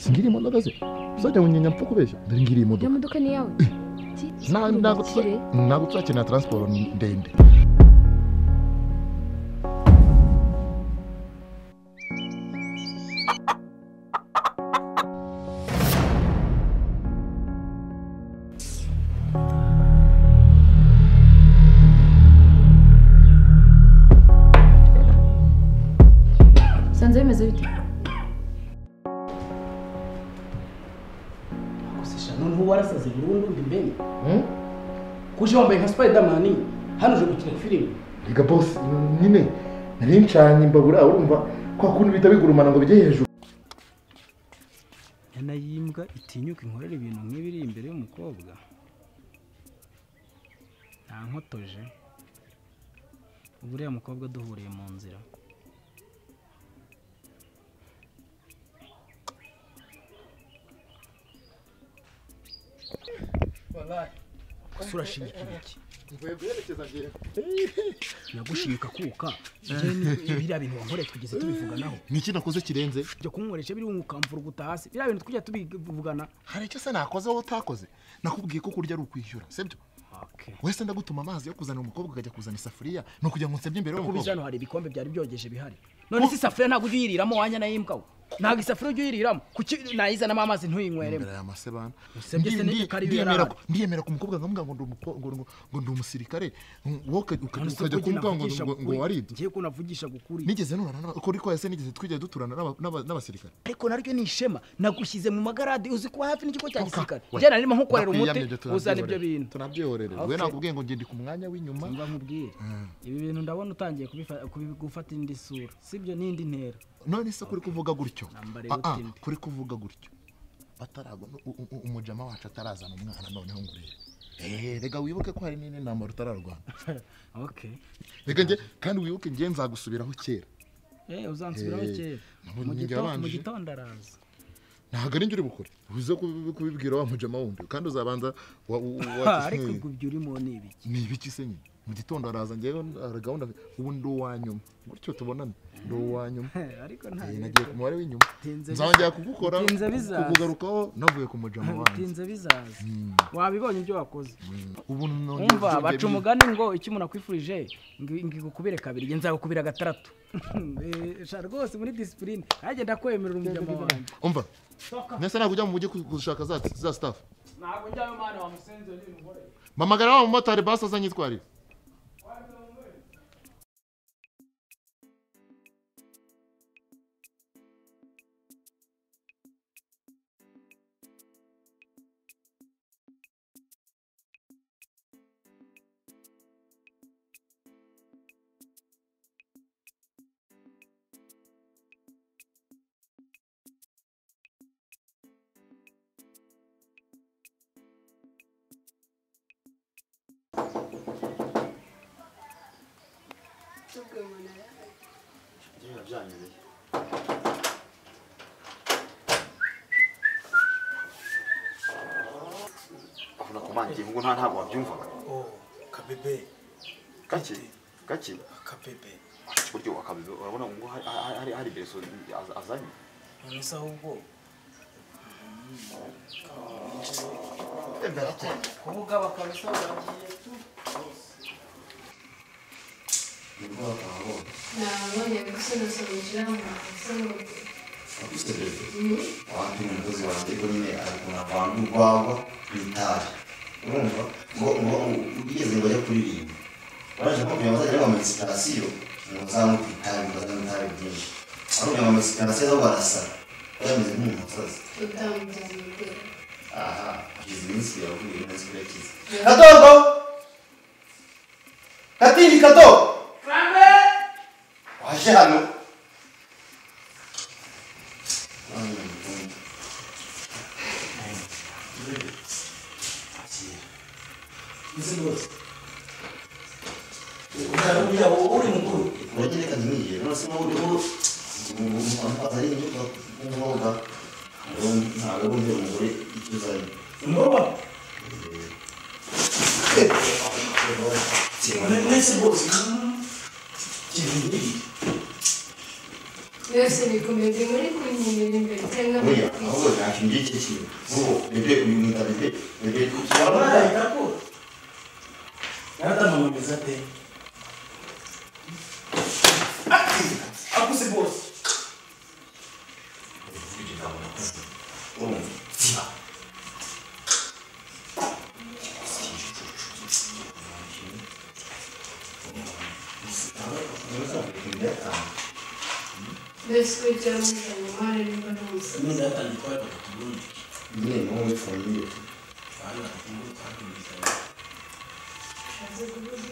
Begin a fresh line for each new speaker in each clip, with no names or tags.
ngira imodoka se uzajya mu nyanya mfa kubeshya dore ngira iyi
iyo
modoka
modoka ni iyawe
Nta- ntabwo tuza-
Kire.
ntabwo tuzakenera taransiporo ndende
usanze bimeze bite
Kusisha noneho warasaze burundu ndi mbeni kuje wambaye nka Spiderman hano uje gukina filime
reka bose nyine nari ncanye imbabura urumva kwa kuntu bihita bigurumana ngo bijye hejuru
nyana y'imbwa itinyuka inkorera ibintu nk'ibiri imbere y'umukobwa nta nkotoje ubu uriya mukobwa duhuriye mu nzira ese urashinyika iki nagushimika kuka yewe ni- biriya bintu wankoreye twigeze tubivuganaho
ni iki nakoze kirenze
jya kunkoresha biri ukamvuruguta hasi biriya bintu twigeze tubivugana
hari icyo se nakoze wowe utakoze nakubwiye ko kurya ari ukwishyura sibyo wese ndagutuma amazi yo kuzana umukobwa ukajya kuzana isafuriya ni ukugira ngo nsebye imbere
kubije hano hari ibikombe byari byogeje bihari none se isafuriya ntabwo ujya uyiriramo wanya na y'imbwa we ntabwo isafuriya ujya uyiriramo kuki nayizanamo amazi ntuyinyweremo
aya masebana
Usebye se n'iyo kari iyo
ndiyemera
yari
ko- ndiyemera ko umukobwa nkamuga ngo ndi umuko- ngo- ngo- ngo ndi umusirikare wowe uka- uka-
None se
ukajya
ubwo
kumbwa ngo
navugisha
ngo- ngo
kuri-
waribye
ngiye ko navugisha kukuri
nigeze nurana n'aba- uko ariko ese nigeze twigeze duturana n'aba- n'aba- n'abasirikare
ariko naryo ni ishema nagushyize mu magarade uzi kuba hafi n'ikigo cya gisirikare
Oya,
njye narimo nkukorera
ndakwiyamye
umuti
ibyo tunabyihorere.
uzana ibyo bintu
tunabyihorere we
Okay.
nakubwiye ngo ngende ku mwanya w'inyuma
mva nkubwire ibi bintu ndabona utangiye kubifa- kubi- gufata indi sura sibyo n'indi ntera
none se kuri kuvuga gutyo
Nambara
Ah, ah,
y'ubutindi.
kuri kuvuga gutyo batarago u- u- umujama wacu atarazana umwana noneho ngo urebe Eh, rega wibuke ko hari n'indi ntambaro utararwana
okay
reka nge kandi wibuke nge nzagusubiraho kera
Eh, uzansubiraho
Eh,
kera
nabonye
Mu
inkingi
gito- mu
yabanje.
gitondo araza
ntabwo ari njye uri bukore uze kubi- kubibwira wa mujama wundi kandi uzabanza wa- u- u-
Ha,
wa-
ariko ubwo ibyo urimo ni ibiki
ni ibiki se nyine mu gitondo araza ngewe hari gahunda ubu ndi uwa nyuma gutyo tubonane ndi uwa nyuma
ariko nta
Eh,
bibi.
nagiye ku mubare w'inyuma
Bitinze
nzongera
biza-
kugukora
bitinze bizaza.
kukugarukaho navuye ku mujama wanjye
bitinze bizaza wabibonye ibyo wakoze
ubu none
umva
byongeye
baca
biri-
umugani ngo icyo umuntu akwifurije ngigukubire kabiri njye nzagukubira gatandatu Eh, sha rwose muri disipurine nanjye ndakwemerera umujyama wanjye
umva nese ntabwo ujya mu mujyi gushaka za za staff
ntabwo njyayo mwana wamusenzeye n'ibintu
mamagara wa mumotari basi azanyitwarira
ubona ko mangiye ngo nta ntabwo wabyumvaga
kabebe
gake gake
kabebe
buryo akabizo urabona ngo hari- hari- hari- hari bereso az- azanye
none se ahubwo kuvuga bakabisa baragiye tu
Nabonye gusobanukira mu maso
abandi umukozi wanjye ko nyine arakunda abantu urwagwa n'itabi urumva ngo ngo ubigeze ngo ajya kuririmba baje kugira ngo azajya bamama sitasiyo ngo uzanywe ku itabi bazanywe itabi ryinshi ari kugira ngo bamama sitasiyo zo barasara bameze nk'umusozi
utamutse
aha kugeza iminsi yavuye neza kuri yakize kadodo katindi kado waje hano Mm.
ukarubya uri mukuru
Uragenda ngiye nose no uri uru ari inyuka ngoga ntabwo undi umugore ituzanye
ngoba nese bose kibindi
yose bikomeze muri kunyumira imbere cyangwa
oya ahubwo nta bebe uyu mwita bebe bebe kugira ngo nahita ko natamamameza pe akuze bose urumva ziba
mbese ko icyaba umuryango mpande nimba ntuse
nyine niwo wifungiye
ushatse kuvuga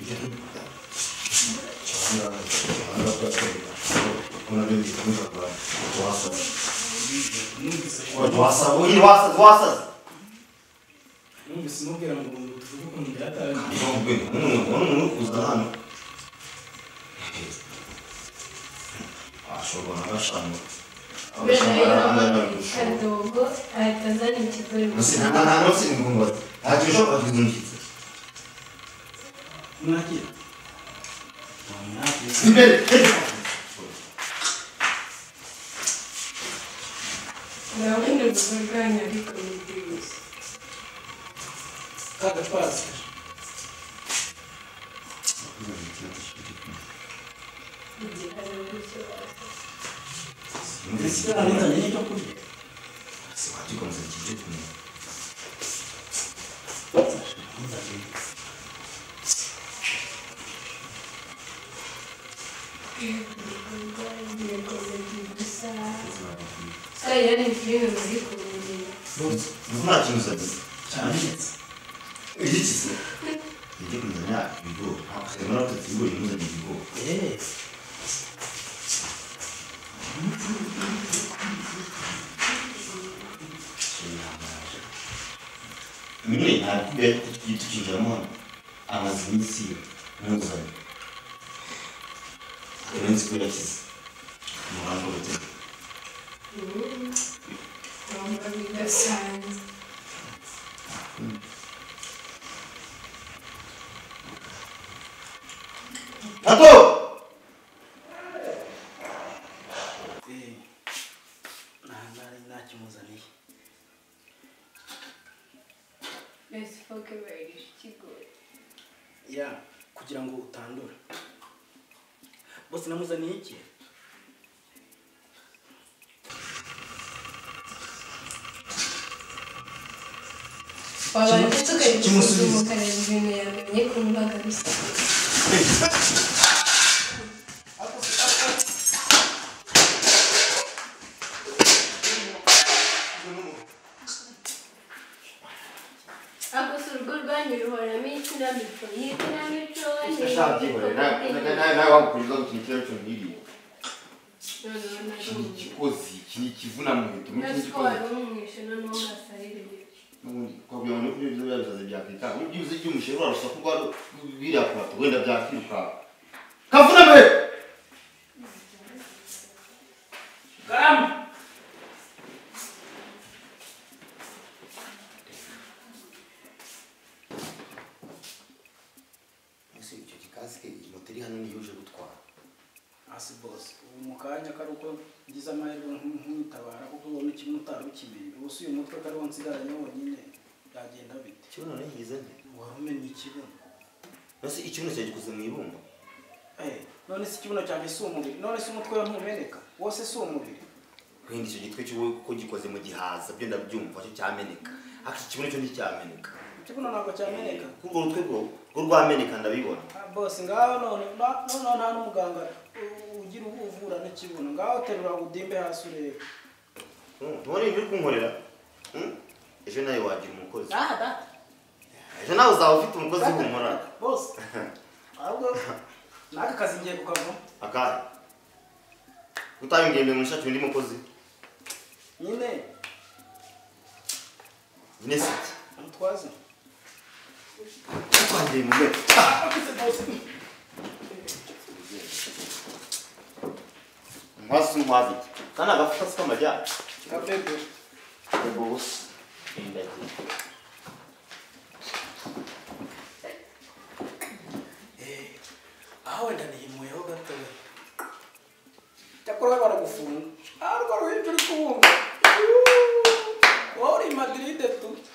iki
numvise mubwira ngo ngo tuvuge ukuntu byatangiye
bene rero kadogo ahita azana ikigori mu nzu.
mwakira
ndabona urugo rwanyu ariko ni bwiza
ka gapazi
igihe hari uburyo waza
ndetse itaranitanye n'icyo kurya
yego ni gusa ariya ni filime muri kurundira
cyane ndetse
Igitse. Ujye kumenya ibigori. Akemera ko ibigori bimuzanye ibigori.
eee
Mimi nakubwira ko tugiye tukinjiramo hano. Amaze iminsi ntuzanye. Iminsi ko yakize. Umurambo wite.
ntabwo bidasanzwe
Tato!
nta ntakimuzaniye
mbese foke bayirije ikigori
ya kugira ngo utandura bose namuzaniye iki
wabanje tukagusuzuma
kimusubiza.
ukareba ibintu yamenye ku mbaga rusange ako si urugo rwanyu ruhoramo ikinamico iyi kinamico
ntawagukuririza ngo ikintu kiriho cyonyiriwe
noneho
iki
nabwo
ni ikikozi iki ni ikivuna mu miheto muri iki
nabwo
gikozi
wari umwishe noneho urasaririye
n'ubundi twabwira ngo nukuri ibyo byabisaze byakwitanga ubu byibuze igihe umushyira urarusa ko rwari biriya kurato wenda byakwirukanka kavuname
karame
Ese icyo gikasike iyi moto iri hano niyo uje gutwara.
hasi bose ubu mu kanya kari uko ngize amahirwe nk'umutabara kuko ubona kimwe utari ukimenye ubu si uyu mutwe kariho nsigaranye wonyine byagenda bite
Ikibuno nari ngize nte?
wari umenye ikibuno
Mbese ikibuno cyawe gikoze mu ibumba?
Eh, none se ikibuno cyanjye si umubiri none se umutwe we ntumeneka wose si umubiri
Wenda icyo gitwe cyo ko gikoze mu gihaza byo ndabyumva cyo cyameneka. Ariko iki kibuno cyo nticyameneka.
ikibuno ntabwo cyameneka
Urwo rutwe rwo rwo rwameneka ndabibona.
Ah, boss ngaho none na- noneho nta n'umuganga u- ugira ubu uvura n'ikibuno ngaho terura udimbe hasi urebe
Ntubona ibyo uri kunkorera? Hmm? Ejo nawe wagira umukozi.
aha data
Ejo nawe uzaba ufite umukozi humura.
boss ahubwo naka kazi ngiye kukavamo
Akahe. Utayongeye mu shati undi mukozi.
nyine
Nyine si iki.
umutwaze
Utwangiriye mu nteko. Mwasi umuhazi iki? Kana agafuka si k'amajyana.
kapego
Yego busa. Ndagiye.
aho wenda nihimuyeho gato we cyakora we baragufunga aho rwa ruhinja uri kubunga wowe uri